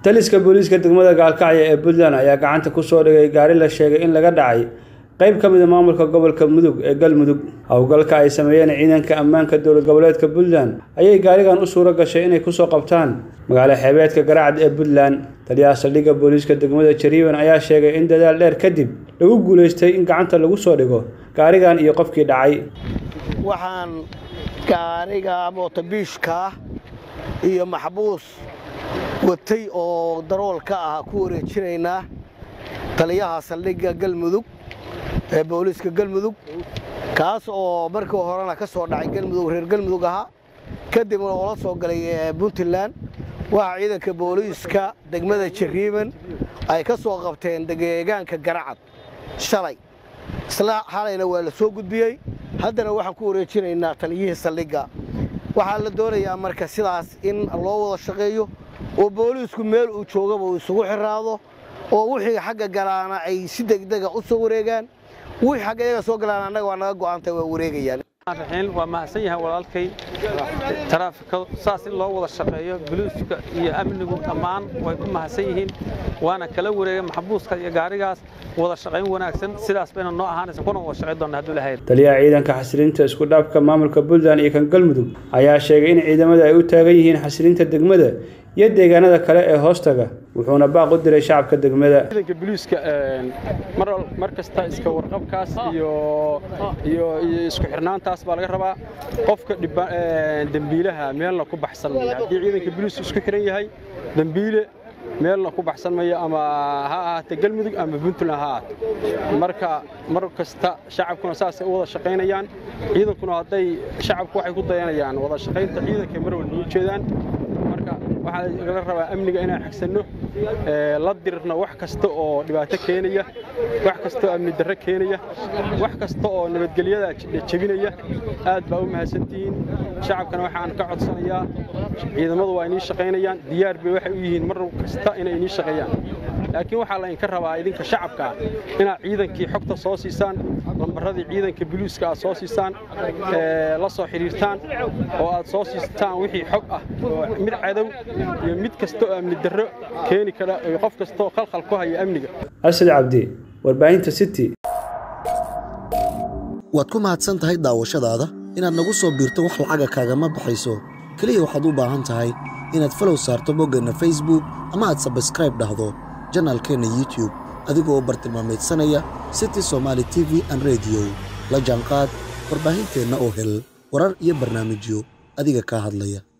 taliska booliiska degmada gaalkacyo ee puntland ayaa gacanta ku soo dhigay gaari la sheegay in laga dhacay qayb ka mida maamulka gobolka mudug ee galmudug howlgalka ay sameeyeen ciidanka ammaanka dowlad goboleedka puntland ayay gaarigan u suuro gashay inay kusoo qabtaan magaalo xeebeedka garacad ee puntland taliyaha saldhigga booliiska degmada jariiban ayaa sheegay in dadaal dheer kadib lagu guulaystay in gacanta lagu soo dhigo gaarigan iyo qofkii dhacay waxaan gaariga mootobiishka iyo maxbuus watay oo daroolka ah ku wareejinaynaa taliyaha saldhigga galmudug ee booliiska galmudug kaas oo markii horena ka soo dhacay galmudug reer galmudug ahaa kadibna oo la soo galay puntland waxaa ciidanka booliiska degmada jariiban ay ka soo qabteen deegaanka garacad shalay isla xalayna waa la soo gudbiyey haddana waxaan ku wareejinaynaa taliyihii saldhigga waxaa la doonayaa marka sidaas in loo wada shaqeeyo oo booliisku meel uu joogaba uu isugu xiraado oo wixii xagga galaana ay si degdega u soo wareegaan wixii xagga iyaga soo galaan annaga waa naga go'aantay waa wareegayaan raxiin waa mahadsan yahay walaalkay taraafika saas in loo wada shaqeeyo boliiska iyo amnigu dhammaan way ku mahadsan yihiin waana kala wareegay maxbuuska iyo gaarigaas wada shaqayn wanaagsan sidaas bayna noo ahaanaysa kuna wada shaqayn doona hadduu lahayd taliyaha ciidanka xasilinta isku dhaafka maamulka puntland iyo kan galmudug ayaa sheegay in ciidamada ay u taagan yihiin xasilinta degmada iyo deegaanada kale ee hoostaga wuxuuna baaq u diray shacabka degmada ciidanka boliiska mar kasta iska warqabkaas iyo iyo isku xirnaantaas baa laga rabaa qofka dembiilaha meelna ku baxsan maya haddii ciidanka boliisku isku xiran yahay dembiile meelna ku baxsan mayo ama ha ahaatee galmudug ama puntland ha ahaato marka mar kasta shacabkuna saasay u wada shaqaynayaan ciidankuna hadday shacabku waxay ku dayanayaan wada shaqaynta ciidanka mar walba u jeedaan marka waxaa laga rabaa amniga inaan xigsanno la dirirno wax kasta oo dhibaato keenaya wax kasta oo amni darro keenaya wax kasta oo nabadgelyada jebinaya aad baa u mahadsantihiin shacabkana waxaan ka codsanayaa ciidamadu waa inii shaqaynayaan diyaar bay waxay u yihiin mar kasta inay inii shaqeeyaan laakiin waxaa laydinka rabaa idinka shacabka inaad ciidankii xogta soo siisaan lambaradii ciidanka boliiska aad soo siisaan la soo xidhiirtaan oo aad soo siistaan wixii xog ah oo mid cadow iyo mid kasta oo amni darro keeni kara iyo qof kasta oo khalkhal ku haya amniga asad cabdi warbaahinta city waad ku mahadsan tahay daawashadaada inaad nagu soo biirto wax lacaga kaagama baxayso keliya waxaad u baahan tahay inaad falow saarto boggeenna facebook ama aad sabskraib dhahdo janaalkeenna youtub adigoo bartilmaameedsanaya city somaali t v an rediyo la jaanqaad warbaahinteenna oo hel warar iyo barnaamijyo adiga kaa hadlaya